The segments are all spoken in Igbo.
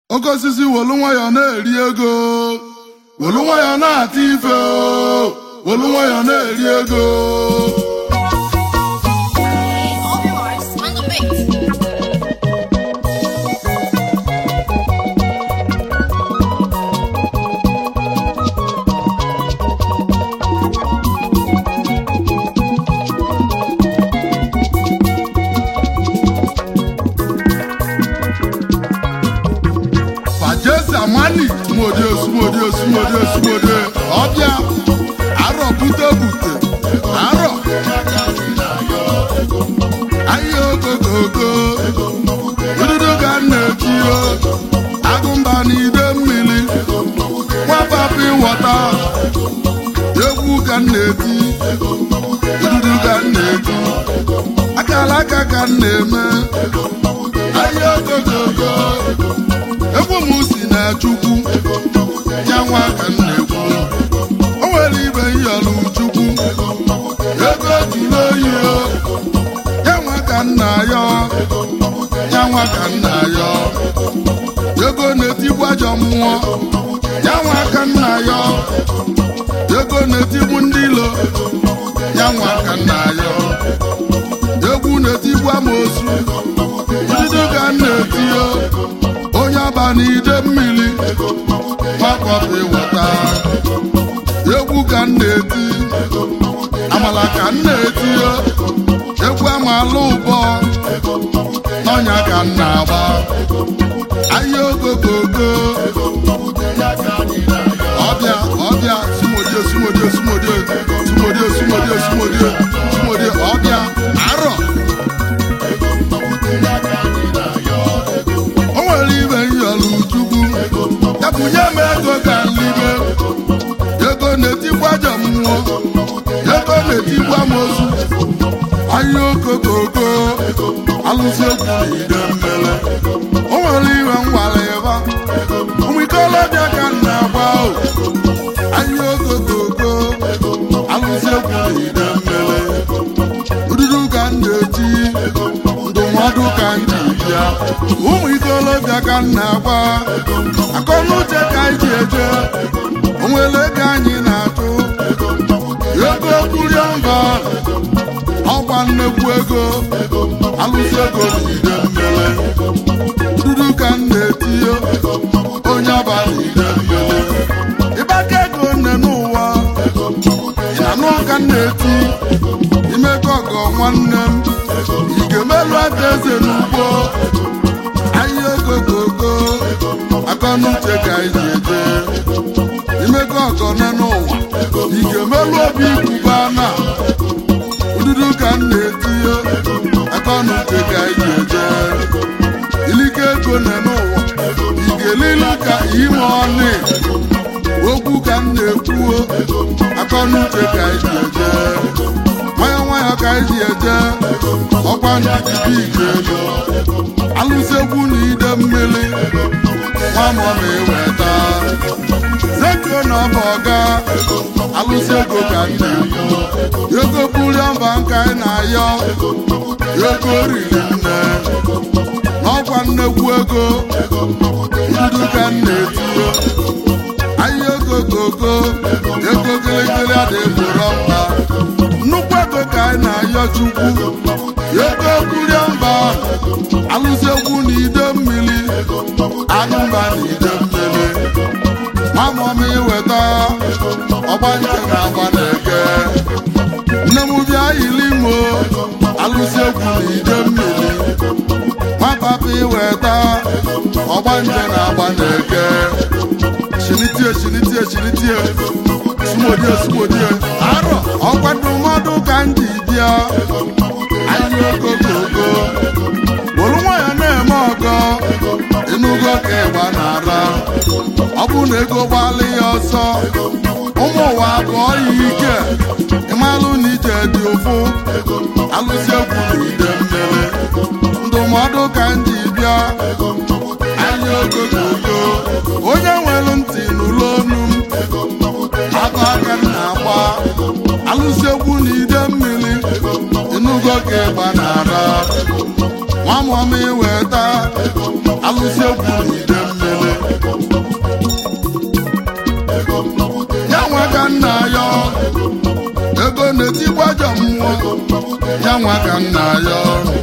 oke osisi welu nwayọọ na-eri ego welu nwayọọ na-ata ife o, welu nwayọọ na-eri ego All yours on the beat. fajesi amani sumodie sumodie sumodie sumodie ọbịa arọ bute bute arọ ahịa ogogogo ududu ka m na-eti o agụmba n'ide mmiri nwapapi wọta egwu ka m na-eti ududu ka m na-eti akara aka ka m na-eme ahịa ogogogo egwu m si na chukwu ya nwa ka m na-ekwu o nwere ibe nyọrọ chukwu ego juru oyi o ya nwa ka m na-ayọ ya nwa ka m na-ayọ ego na-etigbu ajọ mmụọ ya nwa ka m na-ayọ ego na-etigbu ndị ilo ya nwa ka m na-ayọ egwu na-etigbu amoosu ududu ka m na-etio onye ọba n'ide mmiri gbakọta ịwọta egwu ka m na-eti amala ka m na-eti egwu amala ụbọ n'ọnya ka m na-agba ahịa ogogogo ọbịa ọbịa sumodie sumodie sumodie sumodie sumodie sumodie sumodie ọbịa arọ o nwere ibe nyọrọ chukwu ya bunye m ego ka nlibe ego na-etikwa ajọ mmụọ ego na-etikwa m ozu ahịa okokooko alụsị egwu n'ide mmele o nwere iwe nwara ịba ụmụ ikolobịa ka m na-agba o ahịa okokooko alụsị egwu n'ide mmele ududu ka m na-eti ndụmọdụ ka m ji bịa ụmụ ikolobịa ka m na-agba akọnuche ka anyị ji eje onwere ego anyị na-atụ ego kwuriọmba ọgba nnekwu ego alụsị ego n'ide mmele dudu ka m na-etinye onye abalị ide mmele ịgbaka ego nne n'ụwa ị na-anụ ka m na-eti imekọ ọgọ nwanne m ị ga-emelụ aka eze n'ugbo ahịa ogogogo akọnuche ka anyị ji eje imekọ ọgọ nne n'ụwa ị ga-emelụ obi ikwuba na ududu ka m na-etinye akọnuche ka anyị ji eje ilike ego nne n'ụwa ị ga-elilu ka ime ọnị okwu ka m na-ekwuo akọnuche ka anyị ji eje nwayọ nwayọ ka anyị ji eje ọkwa ndịdị ike ego alụsegwu na ide mmiri nwamọ na-eweta zeko na ọba ọga alụsị ego ka m na-ekwu ego buriọmba nka anyị na-ayọ ego riri nne n'ọkwa nnekwu ego ndudu ka m na-etinye ahịa ego gogo ego gịrịgịrị adịgboro mba nnukwu ego ka anyị na-ayọ chukwu ego buriọmba alụsị egwu na ide mmiri agụmba na ide mmiri mamọm iweta ọgbanje na agba na-eke nne m bịa yilimo alụsị egwu na ide mmiri nwapapa iweta ọgbanje na agba na-eke shinitie shinitie shinitie sumodie sumodie arọ ọkwa ndụmọdụ ka m ji bịa ahịa ogogogo wolu nwayọ na-eme ọgọ ịnụgo ka ịgba na-ara ọ bụ na ego gbalị ya ọsọ ụmụ ụwa abụọ ya ike ịmalụ na ije dị ụfụ alụsị egwu na ide mmiri ndụmọdụ ka m ji bịa ahịa ogogogo onye nwere ntị n'ụlọ onu m aka aka m na-agba alụsị egwu na ide mmiri ịnụgo ka ịgba na-ara nwamọm iweta alụsị egwu na ide mmiri ya nwa ka nna ya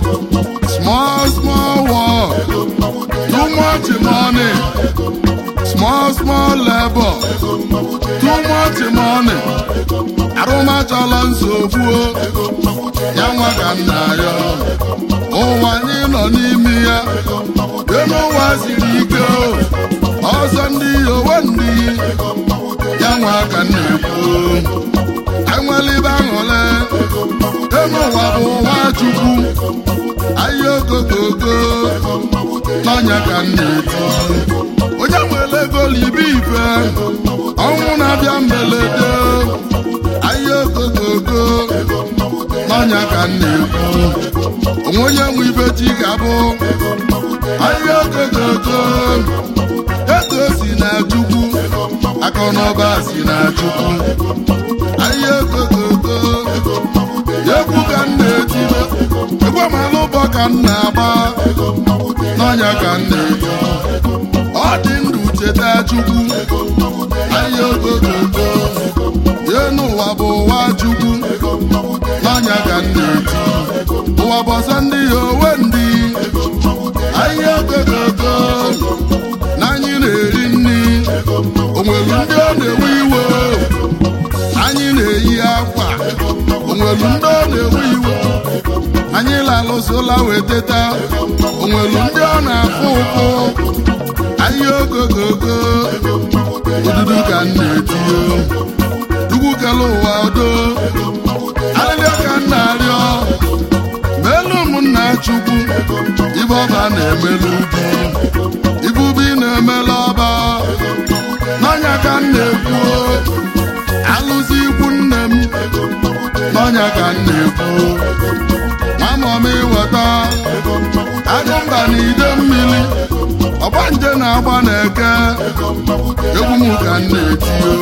small small work too much money small small labor too much money arụmachala nsogbu ya nwa ka nna ya ụwa anyị nọ n'ime ya elu ụwa siri ike ọzọ ndị owe ndị ya nwa ka nna ekwu enwelibe aṅụle elu ụwa bụ ụwa chukwu ahịa okokooko n'ọnya ka nna eti onye nwere ego libe ife ọnwụ na-abịa mberede ahịa okokooko n'ọnya ka nna ekwu onwe onye nwe ibe chi ga-abụ ahịa okokooko ego si na chukwu akụ na ụba si na chukwu ahịa okokooko egwu ka m na-etibe egwu amala ụbọ ka m na-agba n'ọnya ka m na-eti ọ dị ndụ cheta chukwu ahịa okokooko ye n'ụwa bụ ụwa chukwu n'ọnya ka m na-eti ụwa bọsọ ndị ya owe ndị ahịa okokooko na anyị na-eri nri onwelu ndị ọ na-ewe iwe anyị na-eyi akwa onwelu ndị ọ na-ewe iwe anyị lalụsola wee teta onwelu ndị ọ na-afụ ụfụ ahịa ogogogo ududu ka m na-etinye ugwu kele ụwa do arịrịọ ka m na-arịọ meelu ụmụnna chukwu ibe ọba na-emelu ubi ibubi na-emela ọba n'ọnya ka m na-ekwu alụzi ikwu nne m n'ọnya ka m na-ekwu mamọm ịweta agụmba na ide mmiri ọgbanje na-agba na-eke egwu m ka m na-etio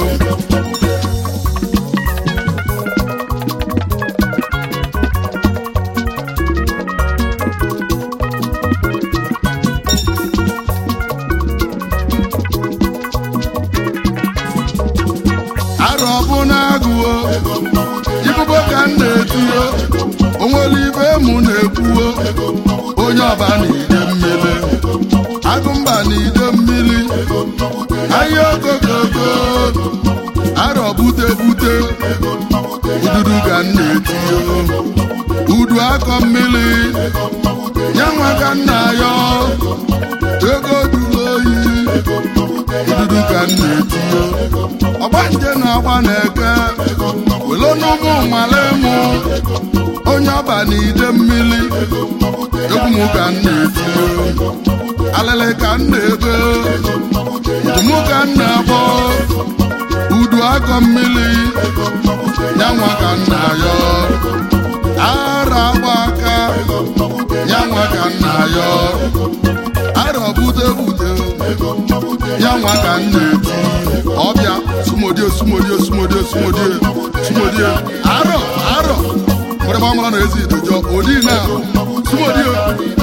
arọ bụ na-agụo ibubo ka m na-etio onwere ibe mụ na-ekwuo onye ọba na ide mmiri agụmba na ide mmiri ahịa okokoko arọ bute bute ududu ka m na-etio udu akọ mmiri nyanwa ka m na-ayọ ego duru oyi ududu ka m na-etio ọgbanje na-agba na-eke welo n'ụmụ nwale mụ onye ọba na ide mmiri egwu m ka m na-etio alịlị ka m na-ego udumu ka m na-akpọ udu akọ mmiri nyanwa ka m na-ayọ ara agba aka nyanwa ka m na-ayọ arọ bute bute nyanwa ka m na-eti ọbịa sumodie sumodie sumodie sumodie sumodie arọ arọ nwere gbamara na ezi idejọ odi na sumodie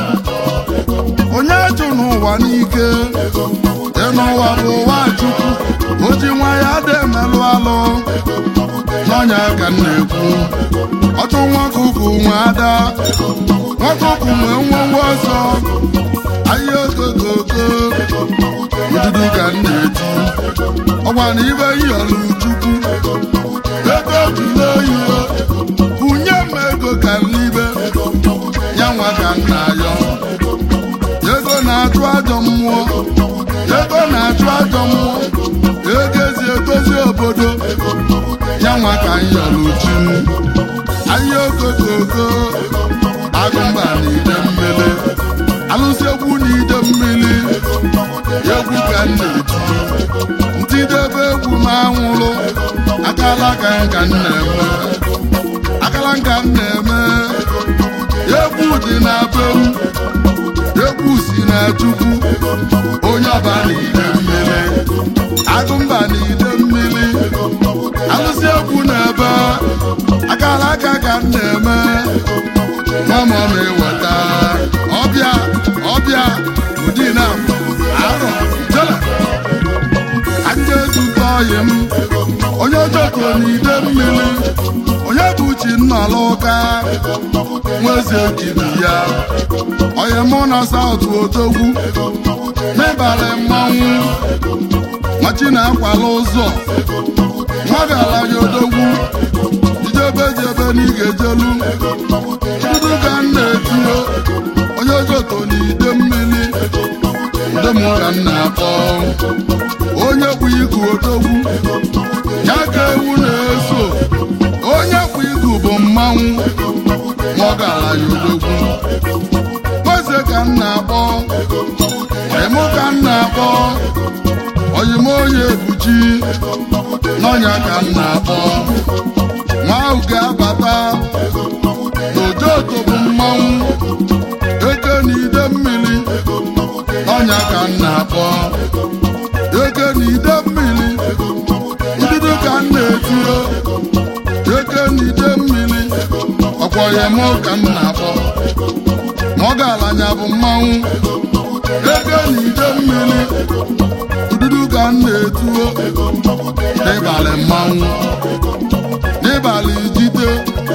onye jụ n'ụwa n'ike dị n'ụwa bụ ụwa chukwu o ji nwa ya dị emelụ alụ n'ọnya ka m na-ekwu ọchụ nwoke ukwu nwe ada nwoke ukwu nwe ngwongwo ọzọ ahịa ogogogo ududu ka m na-eti ọgwa na ibe yọrọ chukwu ego jụrụ oyi kwunye m ego ka m libe ya nwa ka m na-ayọ ego na-achụ ajọ mmụọ ego na-achụ ajọ mmụọ ego ezi edozi obodo ya nwa ka m yọrọ chi m ahịa okokoko agụmba na ide mmiri alụsị egwu na ide mmiri egwu ka m na-eti ntidebe egwu m anwụrụ akala ka nka m na-eme akala nka m na-eme egwu dị na be m egwu si na chukwu onye ọba na ide mmiri agụmba na ide mmiri alụsị egwu na ebe akala aka ka m na-eme mama m eweta ọbịa ọbịa ụdị na arọ jela anja ezukọ ọyị m onye joko na ide mmiri onye bụ chi nnọrọ ụka nweze kiri ya onye mụ na saut odogwu n'ịbalị mmanwụ machi na-akwala ụzọ nwagala ya odogwu ijebe jebe n'ige jelu dudu ka m na-etinye onye ojoto n'ide mmiri ndị mụ ka m na-akpọ onye bụ igu odogwu ya ka ewu na-eso onye bụ igu bụ mmanwụ nwagala ya odogwu eze ka m na-akpọ oyimụ ka m na-akpọ oyim onye ebuchi n'ọnya ka m na-akpọ nwa ahụ ga-abata n'ojoto bụ mmanwụ eke na ide mmiri n'ọnya ka m na-akpọ eke na ide mmiri ududu ka m na-etinye eke na ide mmiri ọkwa oyimụ ka m na-akpọ ma ọ ga-alanya bụ mmanwụ ego na ide mmiri ududu ka m na-etuo n'ịbalị mmanwụ n'ịbalị ijide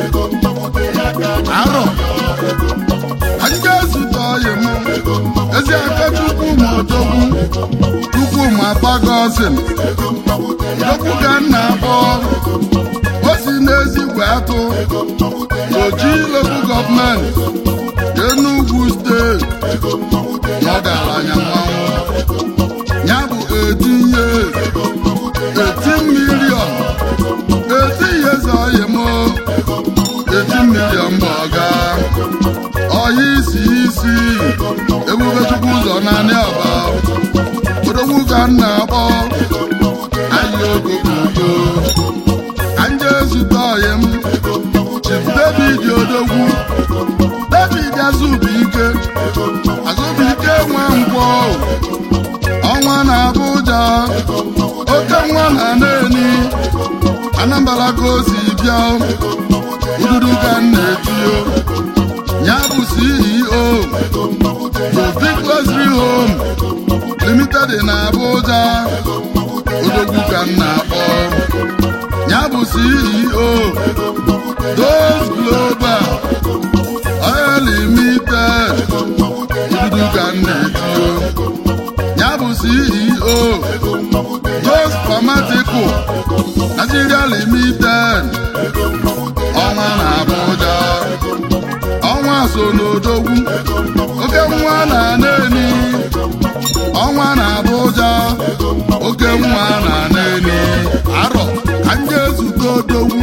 arọ anyị ga-ezute ọyị m ezi aka chukwu ma odogwu chukwu ma gbagozin odogwu ka m na-akpọ o si n'ezigwe atụ oji lokal gọọmenti Enugu steeti n'ọgaranya mmanwụ ya bụ etinye eti milion eti yeze oyim eti milion bụ ọga ọya isi isi ebube chukwu ụzọ naanị ọba odogwu ka m na-akpọ ahịa ogogogo ka nje ezute oyim Chief David odogwu David Azubike Azubike nwa nkwọ ọnwa na Abuja oke nwa na Neni Anambra ka o si bịa ududu ka m na-etio ya bụ CEO bụ Big Luxury Home Limited na Abuja odogwu ka m na-akpọ ya bụ CEO Dose Global Oil Limited ududu ka m na-etio ya bụ CEO Dose Pharmaceutical Nigeria Limited ọnwa na Abuja ọnwa so n'odogwu oke nwa na Neni ọnwa na Abuja oke nwa na Neni arọ ka m ga-ezute odogwu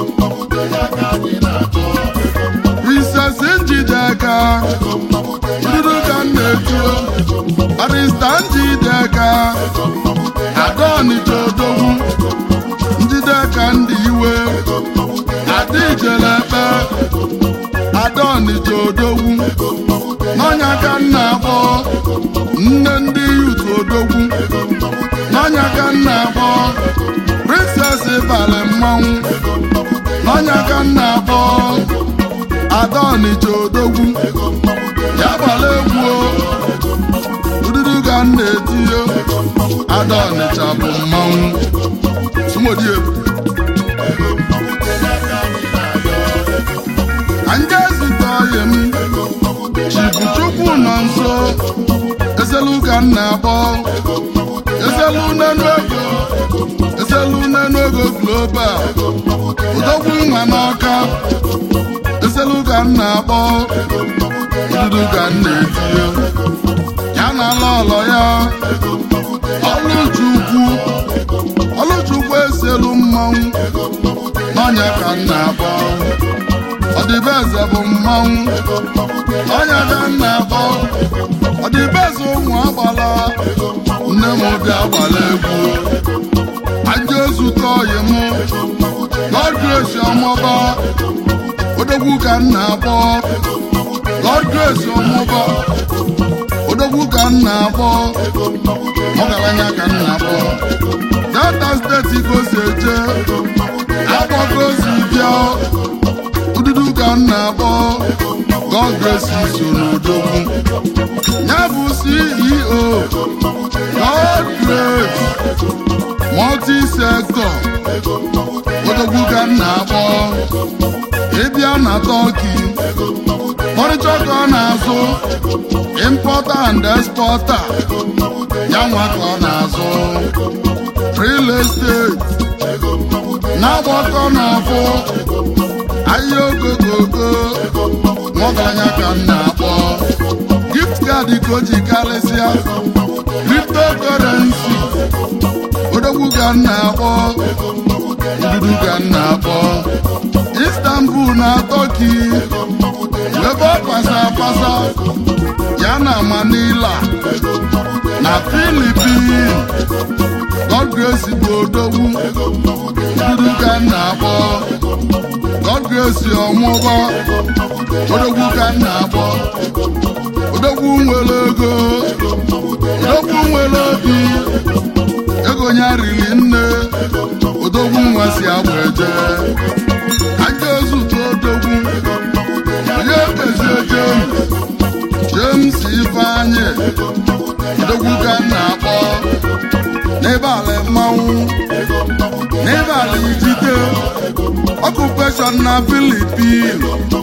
Princess Njideka ududu ka m na-etio Barista Njideka Agonija odogwu Njideka ndị iwe Adijelekpe Agonija odogwu n'ọnya ka m na-akpọ nne ndị yut odogwu n'ọnya ka m na-akpọ Princess Ịbalị mmanwụ n'ọnya ka m na-akpọ Agonija odogwu ya gbara egwu o. ududu ka m na-etinye ada ọnịcha bụ mmanwụ sumodie ka ndị ezite ọyị m chibu chukwu nọ nso ezelu ka m na-akpọ ezelu n'enu ego ezelu n'enu ego global odogwu nwa n'ọka ezelu ka m na-akpọ ududu ka m na-etinye ya na ala ọlọ ya ọlụchukwu ọlụchukwu eselu mmanwụ n'ọnya ka m na-akpọ ọdịbeze bụ mmanwụ ọnya ka m na-akpọ ọdịbeze ụmụ agbala nne m bịa gbala egwu aja ozute ọyị m God grace ọmụba odogwu ka m na-akpọ God grace ọmụba odogwu ka m na-akpọ ọgaranya ka m na-akpọ delta steeti ka o si eje akpọ ka o si bịa ududu ka m na-akpọ God grace so n'odogwu ya bụ CEO God grace multi sector odogwu ka m na-akpọ ịbịa na tọki ọrịcha ka ọ na-azụ impọta and expọta ya nwa ka ọ na-azụ real estate na-agbakọ n'ọfụ ahịa ogogogo nwagaranya ka m na-akpọ gift card ka o ji karịsịa cryptocurrency odogwu ka m na-akpọ ndudu ka m na-akpọ istanbul na turkey ebe ọ pasa apasa ya na manila na filipin god grace bụ odogwu ndudu ka m na-akpọ god grace ọmụgwọ odogwu ka m na-akpọ odogwu nwere ego odogwu nwere obi ego ya riri nne odogwu nwa si agba eje aja ozute odogwu onye kezie james james ifeanyị odogwu ka m na-akpọ n'ebe ala mmanwụ n'ebe ala ijide ọkụpeshọn na filipin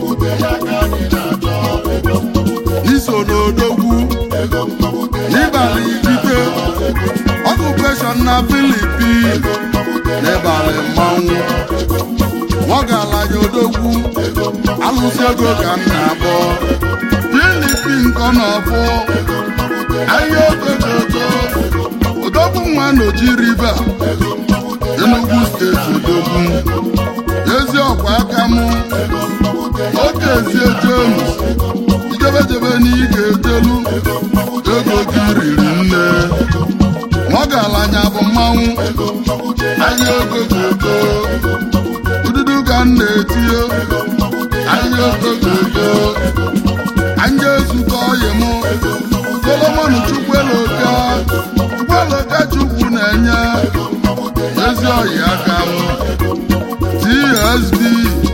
n'iso n'odogwu n'ịbalị ijide ọkụpeshọn na filipin n'ịbalị mmanwụ nwagalanya odogwu alụsị ego ka m na-akpọ filipin kọ n'ọfụ ahịa ogogogo odogwu nwa n'oji riva Enugu steeti odogwu ezi ọkwa aka mụ oke ezie James ijedebe na ị ga-ejelu ego gị riri nne nwagalanya bụ mmanwụ ahịa ogogogo ududu ka m na-etinye ahịa ogogogo anya ezukọ ọyị mụ solomon chukwueloka chukwueloka chukwu na-enye ezi ọyị aka m tsd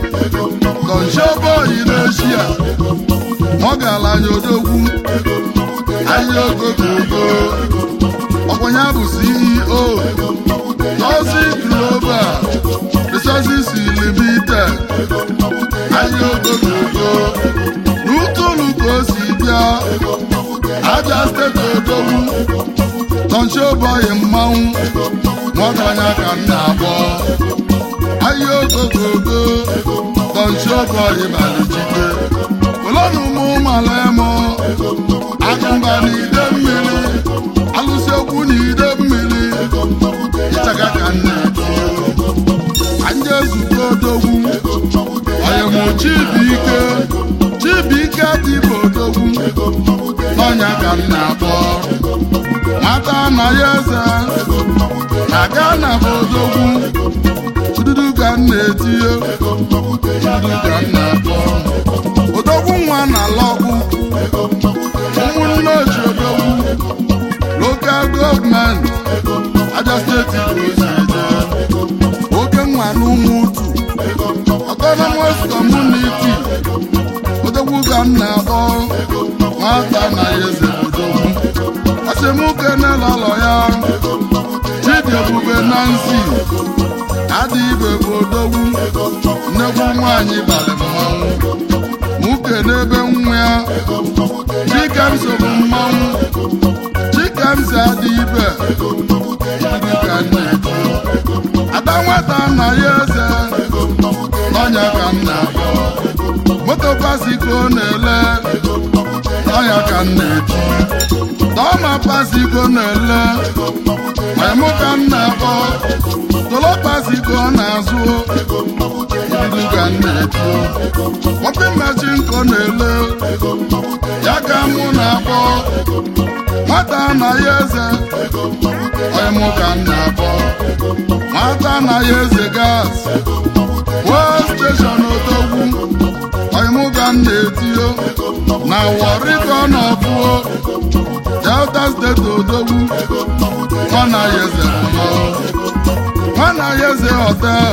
donshoboyi n'eshia nwagalanya odogwu ahịa ogogogo ọkwanya bụ ceo Tozi global resources limited ahịa ogogogo n'ụtụlụ ka o si bịa aja steeti odogwu tọnchobọyị mmanwụ nwagaranya ka m na-akpọ ahịa ogogogo tọnchobọyị balijide kolonu mụ malemo agụmba na ide mmiri alụsị okwu na ide mmiri ịchaga ka m na-eti anya ezute odogwu ọyịmụ chibuike chibuike dịbụ odogwu n'ọnya ka m na-akpọ nwata anaghị eze na gana bụ odogwu ududu ka m na-etinye ududu ka m na-akpọ odogwu nwa na lọgụ ụmụnne ochi odogwu lokal gọọmenti aja steeti oziede oke nwa na ụmụ utu autonomous community odogwu ka m na-akpọ nwata na eze odogwu asemuke n'ụlọ ya chidi ebube nancy adị ibe bụ odogwu nnekwu nwanyị balị mmanwụ nwoke n'ebe nwa ya chikemso bụ mmanwụ chikemso adị ibe dịka nna-ekwu ada nwata nna ya eze n'ọnya ka m na-akpọ moto pasiko na-ele n'ọnya ka m na-eti tọma pasiko na-ele maimụ ka m na-akpọ tolo pasiko na-azụ idudu ka m na-eti wọpị machin ko na-ele ya ka mụ na-akpọ nwata anaghị eze ọyịmụ ka m na-akpọ nwata anaghị eze gas wee steshọn odogwu ọyịmụ ka m na-etio na warịgo n'ọfụo delta steeti odogwu nwanaghị eze mmanwụ nwanaghị eze hotel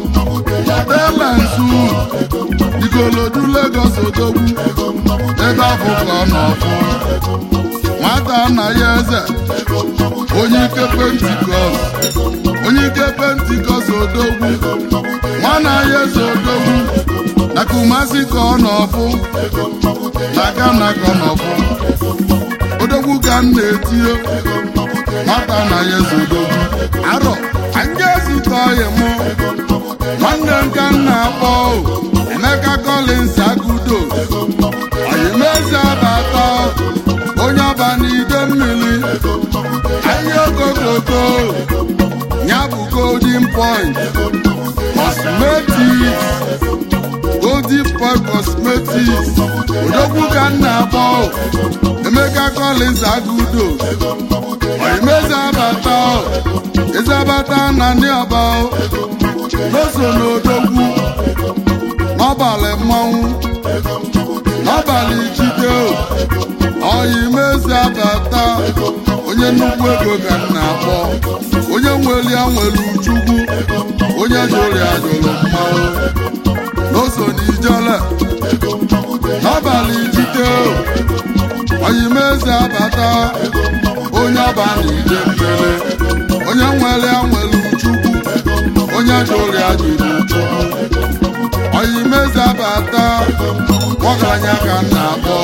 hotel and suit igolodu Lagos odogwu ebe afọ ka ọ n'ọfụ nwata anaghị eze onye ike pentikọst onye ike pentikọst odogwu nwanaghị eze odogwu na kumasi ka ọ nọbụ na Ghana ka ọ nọbụ odogwu ka m na-etinye nwata na ya ezodogwu arọ anyị ezute ọyị mụ nwanne nke m na-akpọ Emeka Collins Agudo oyimezi abata onye ọba n'ide mmiri ahịa okokoko ya bụ golden point cosmetics golden point cosmetics odogwu ka m na-akpọ Emeka Collins Agudo oyimezi abata ezi abata na ndị ọba n'oso n'odogwu n'ọbalị mmanwụ n'ọbalị jide ọyị mezi abata onye nnukwu ego ka m na-akpọ onye nwere ya nwere uchukwu onye jụrụ ya jụrụ mmanwụ n'oso n'ijele n'ọbalị jide ọyị mezi abata onye ọba na ide mmiri onye nwere ya nwere uchukwu onye jụrụ ya jụrụ uchukwu ọyị mezi abata ọgaranya ka m na-akpọ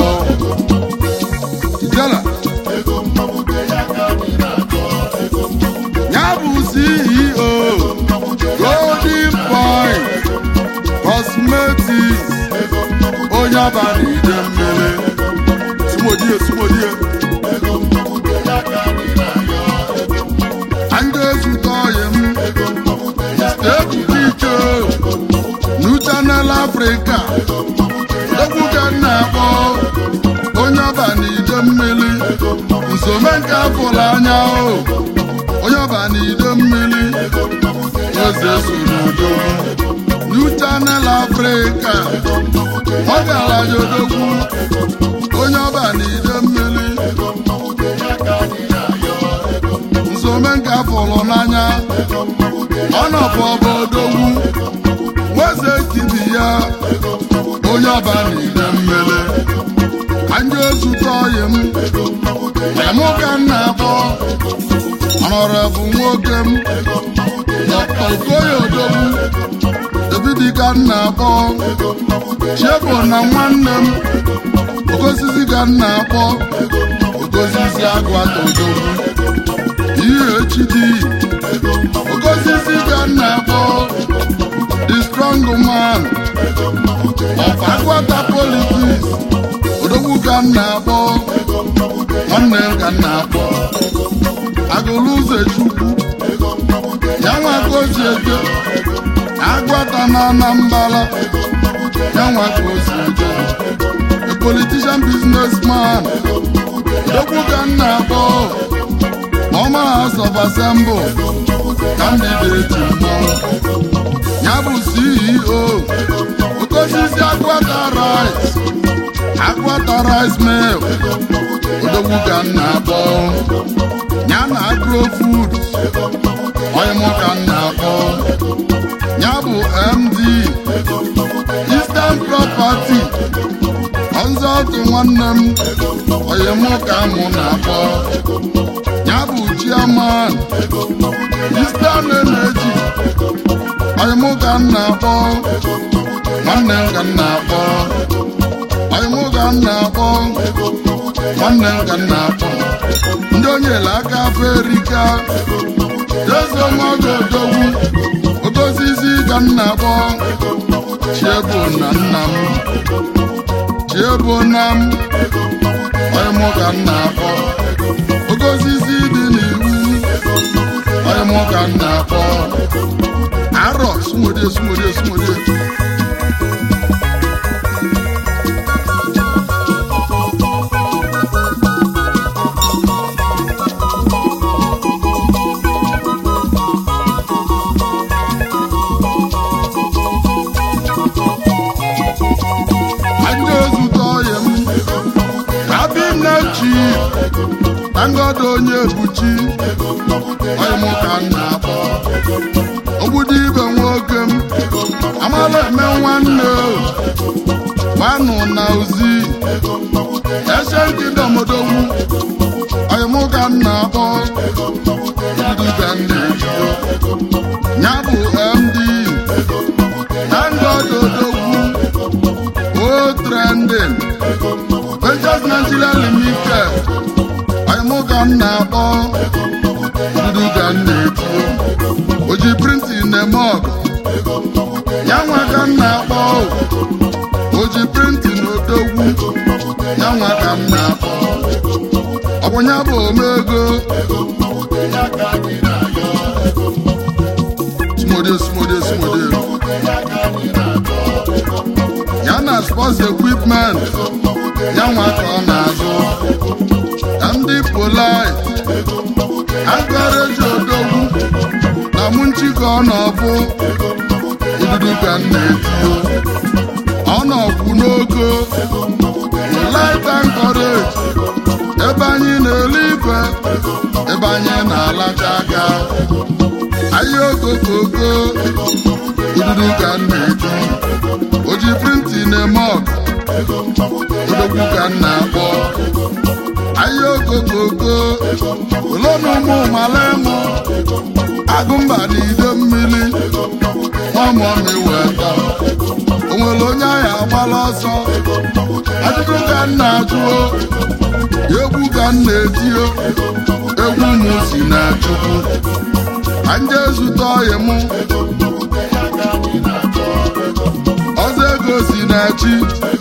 ijele ya bụ CEO Golden Point Cosmetics onye ọba na ide mmiri sumodie sumodie anyị ezute ọyị m ebuka ike New Channel Africa egwu ka m na-akpọ onye ọba na ide mmiri nsome nke afọla anya o onye ọba na ide mmiri eze soro udo New Channel Africa ọ gara ya odogwu onye ọba na ide mmiri nsome nke afọlụ n'anya ọnọbụ ọba odogwu nweze kibi ya onye ọba na ide mmiri anyị ezute ọyị m emụ ka m na-akpọ ọnọrọbụ nwoke m dọkta okoye odogwu ebidi ka m na-akpọ chebo na nwanne m okosisi ka m na-akpọ okosisi agwata odogwu ihe echidi okosisi ka m na-akpọ the strong man of agwata politics odogwu ka m na-akpọ nwanne m ka m na-akpọ agụlụ ụzọ chukwu ya nwa ka o si eje agwata na anambala ya nwa ka o si eje a politician businessman odogwu ka m na-akpọ ọma house of assembly candidate mmọnwụ ya bụ CEO okosisi agwata rice agwata rice mill odogwu ka m na-akpọ ya na agro food ọyịmụ ka m na-akpọ ya bụ MD Eastern property ọzọtụ nwanne m ọyịmụ ka mụ na-akpọ ya bụ chairman Eastern Energy ọyịmụ ka m na-akpọ nwanne m ka m na-akpọ ọyịmụ ka m na-akpọ nwanne m ka m na-akpọ ndị onyela aka afọ erika ezemogo odogwu okosisi ka m na-akpọ chiebo na nna m chiebo na m ọyịmụ ka m na-akpọ okosisi dị n'iwu ọyịmụ ka m na-akpọ arọ sumodie sumodie sumodie anyị ezute ọyị m abim na chi na ngodo onye ebuchi ọyị m ka m na-akpọ ogbudu ibe nwoke m amala eme nwanne o gbanụ na ozi ese nkịdọm odogwu ọyị m ka m na-akpọ ogbudu ibe m na-eji ya bụ md na ngodo odogwu Trading Ventures Nigeria Limited ọyịmụ ka m na-akpọ dudu ka m na-eti oji printin na-eme ọgụ ya nwa ka m na-akpọ oji printin odogwu ya nwa ka m na-akpọ ọ bụ ya bụ omego smodio smodio smodio ya na sports equipment ya nwa ka ọ na-azụ ndị polite agareji odogwu na mụ nchịkọ ọ nọbụ ududu ka m na-etio ọ nọkwu n'ogo light and courage ebe anyị na-ele ife ebe anyị na-alacha aka ahịa okokoko ududu ka m na-eti oji printin eme ọgụ odogwu ka m na-akpọ ahịa okokoko olonu ụmụ malemụ agụmba na ide mmiri nwamọmi weta o nwere onye ahịa agbala ọsọ ajụjụ ka m na-ajụo egwu ka m na-etio egwu m si na chukwu ka nje zute ọyị m ọzọ ego si na chi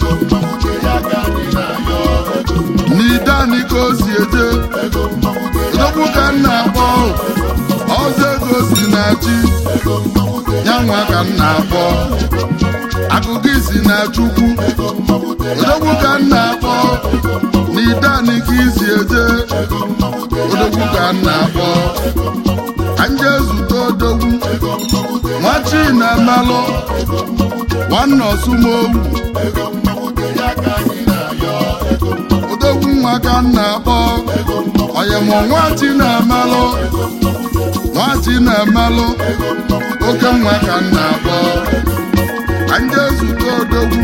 n'idani ka o si eje odogwu ka m na-akpọ ọzọ ego si na chi ya nwa ka m na-akpọ akụkọ isi na chukwu odogwu ka m na-akpọ n'idani ka isi eje odogwu ka m na-akpọ ka nje zute odogwu nwachi na-emelụ nwanne ọsụmowu odogwu nwa ka m na-akpọ oyemụ nwachi na-emelụ nwachi na-emelụ oke nwa ka m na-akpọ ka nje zute odogwu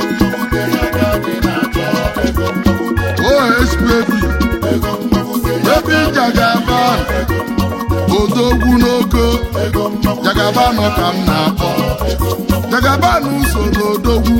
OHPB ebe jagaban odogwu n'ogo jagaban ka m na-akpọ jagaban so n'odogwu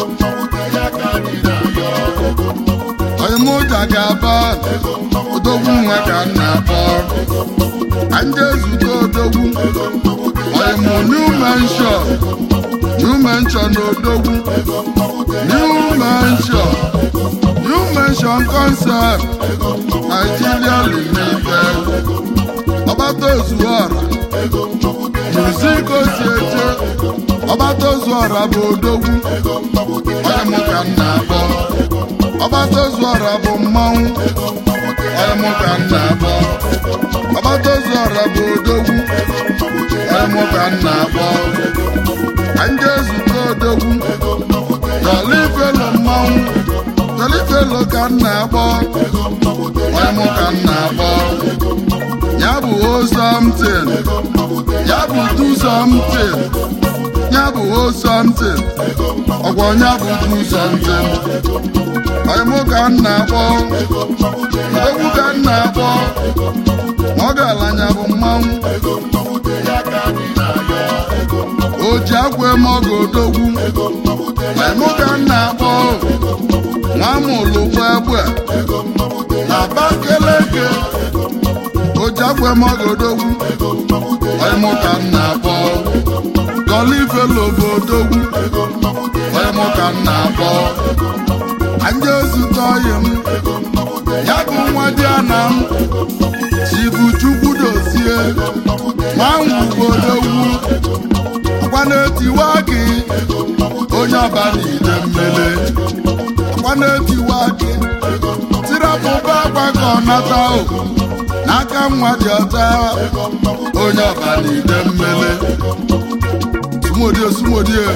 oyimụ jagaban odogwu nwa ka m na-akpọ ka nje zute odogwu oyimụ new mansion new mansion n'odogwu new mansion new mansion concept Nigeria limited ọbata ozuọra muzik osieche ọbata ozuọra bụ odogwu onye mụ ka m na-akpọ ọbata ozuọra bụ mmanwụ onye mụ ka m na-akpọ ọbata ozuọra bụ odogwu onye mụ ka m na-akpọ ka nje zute odogwu jolifelo mmanwụ jolifelo ka m na-akpọ onye mụ ka m na-akpọ ya bụ o something ya bụ do something ya bụ o something ọgwọ ya bụ do something onye mụ ka m na-akpọ odogwu ka m na-akpọ ma ọ ga-alanya bụ mmanwụ o ji akwa eme ọgụ odogwu onye mụ ka m na-akpọ nwa mụlụkwa egbe na Abakaliki ojakwe mọgodogwu ọyịmụ ka m na-akpọ gọlifelo bụ odogwu ọyịmụ ka m na-akpọ anya ozute ọyị m ya bụ nwa dị ana m chibu chukwu dozie nwanwu bụ odogwu akwa na-etiwa gị onye ọba n'ide mmele akwa na-etiwa gị tirapụba akwa ka ọ nata o n'aka nwa dị ọta onye ọba n'ide mmele sumodie sumodie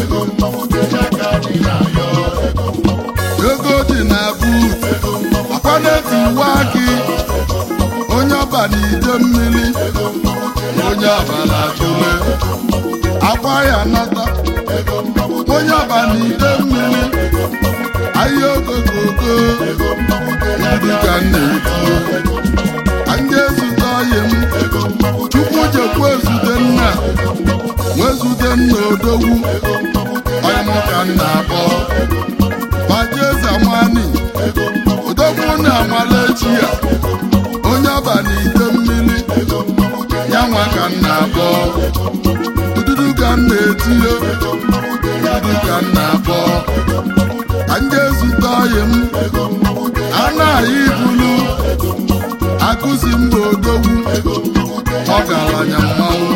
ego dị na but akwa na-etiwa gị onye ọba n'ide mmiri onye ọba na-atụle akwa ya nata onye ọba n'ide mmiri ahịa ogogogo ndị ka m na-eti anyị ezute ọyị m chukwu jekwu ezute nna nwezute nna odogwu ọyị m ka m na-akpọ baji eze chi ya onye ọba n'ite mmiri ya nwa ka m na-akpọ ududu ka m na-etinye ududu ka m na-akpọ ka m ga-ezute ọyị m a na-ayị ibulu akụzi mba odogwu ọgaranya mmanwụ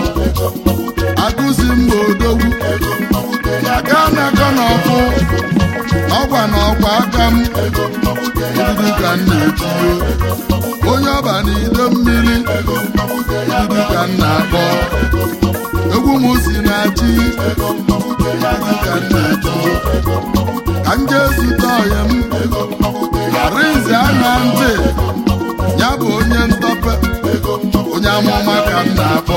akụzi mba odogwu aka na-akọ n'ọfụ ọgwa na ọkwa aka m ududu ka m na-etinye onye ọba n'ide mmiri ududu ka m na-akpọ egwu m si na chi ududu ka m na-etinye ka m jee zute ọyị m arinze anya ntị ya bụ onye ntọpe onye amụma ka m na-akpọ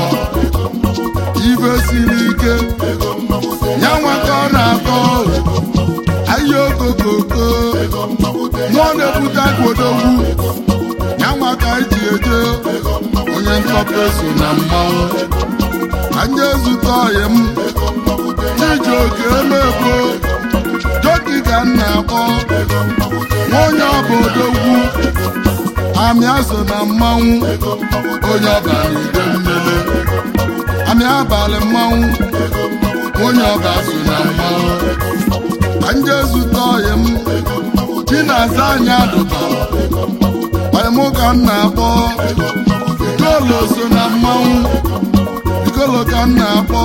ibe siri ike ya nwaka ọ na-akọ ahịa okokoko mmụọ na-ebute agwodogwu ya nwaka iji eje onye ntọpe so na mmanwụ ka ndị ezute ọyị m iji oke emegbo joki ka m na-akpọ nwa onye ọba odogwu amị so na mmanwụ onye ọba n'ide mmele amị abalị mmanwụ onye ọba so na mmanwụ ka ndị ezute ọyị m chi na-aza anyị adụba ọyị m ka m na-akpọ ikolo so na mmanwụ ikolo ka m na-akpọ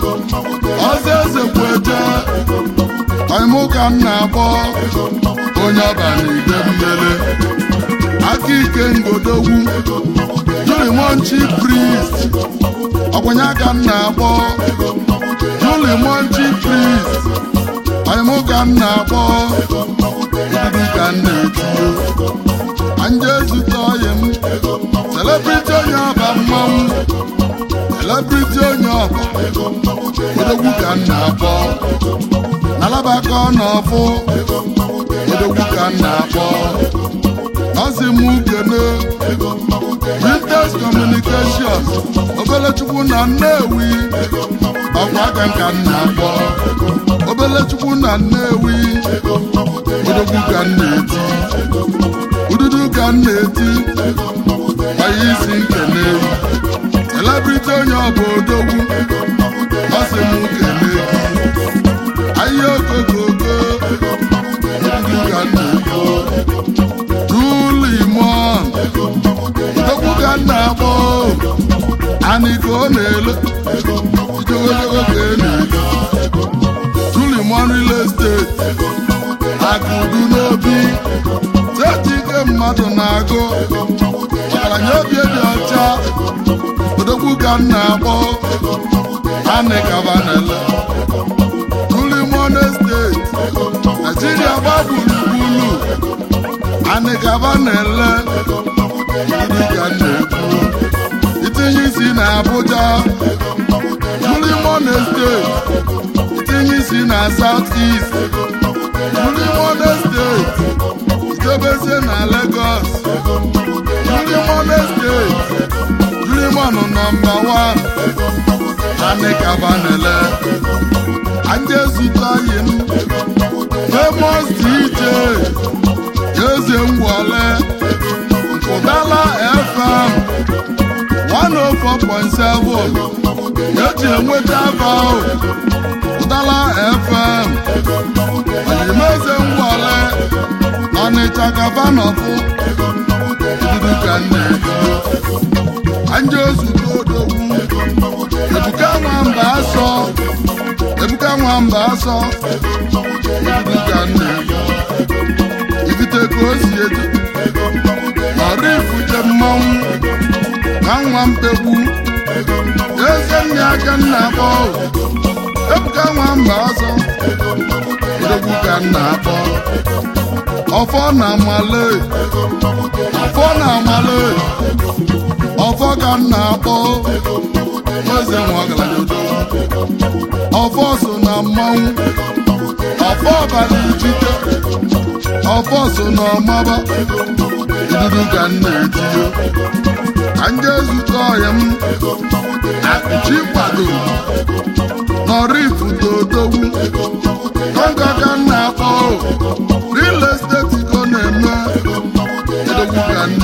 ọzọ eze kwu eje ọyị m ka m na-akpọ onye ọba n'ide mmele aka ike ngodogwu julimonchi priest ọkwanye aka m na-akpọ julimonchi priest ọyịmụ ka m na-akpọ ududu ka m na-etinye anje ezute ọyị m celebrity onye ọba mmanwụ celebrity onye ọba odogwu ka m na-akpọ nalabaka ọ n'ọfụ odogwu ka m na-akpọ ọsị m kene Vintage Communication obelechukwu na Nnewi ọkwa aka nka m na-akpọ obelechukwu na Nnewi odogwu ka m na-eti ududu ka m na-eti gbanye isi nkene celebrity onye ọbụ odogwu ọsị m kene gị ahịa okokoko ududu ka m na-ekpo Julimon okwu ka m na-akpọ anị ka ọ na-ele ijogologo ka e na-ele Julimon real estate akụdu n'obi techi ike mmadụ na-agụ ọgaranya obi dị ọcha odogwu ka m na-akpọ anị kaba na-ele Julimon estate Naijiria gba gburugburu anị gaba na-ele ndị ka na-ekwu itinye isi na Abuja Julimon Estate itinye isi na South East Julimon Estate itebezie na Lagos Julimon Estate Julimon nọmba 1 anị gaba na-ele anyị ezute anyị m famous DJ eze ngwale ụdala fm 104.7 eji enweta aba ụdala fm oyimeze ngwale ọnịcha gabanọfụ dudu ka nna-ebido anje ozugbo odogwu ebuka nwamba asọ ebuka nwamba asọ dudu ka nna-ebido ibite ka o si eji ọrụ ifute mmanwụ na nwa mpegbu eze nne aka nna akpọ ebuka nwa mba ọzọ odogwu ka nna akpọ ọfọ na amale ọfọ na amale ọfọ ka nna akpọ eze nwa ọgaranya odogwu ọfọ so na mmanwụ ọfọ ọbara ijite ọfọ so na ọmaba idudu ka m na-etinye ka m jee zute ọhịa m akụchi kwado nọrọ dodogwu kọnka ka m na-akpọ real estate ko na-eme odogwu ka m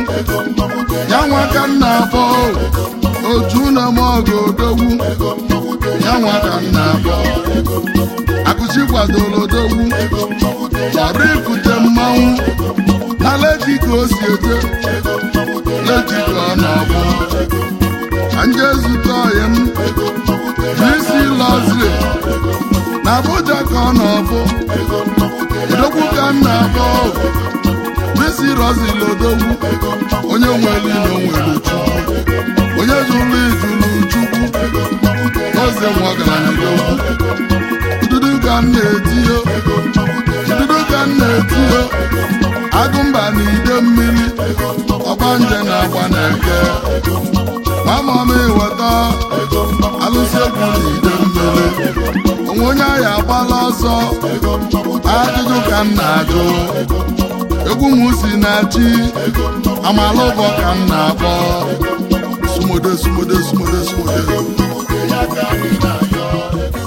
ya nwa ka m na-akpọ oju na m ọgụ odogwu ya nwa ka m na-akpọ akụchi kwadoro odogwu chọrọ ikute mmanwụ na leji ka o si eje leji ka ọ na-abụ ka nje zute ọyị m isi lọziri na Abuja ka ọ na-abụ odogwu ka m na-akpọ isi rozili odogwu onye nwere ilo nwere chukwu onye jụrụ ijulu chukwu oze nwa ọgaranya odogwu ududu ka m na-etiyo ududu ka m na-etiyo agụmba na ide mmiri ọgbanje na agba na eke mama m eweta alụsị egwu na ide mmiri onwe onye ahịa agbala ọsọ ajụjụ ka m na-ajụ egwu m si na chi amala ụbọ ka m na-akpọ sumode sumode sumode sumode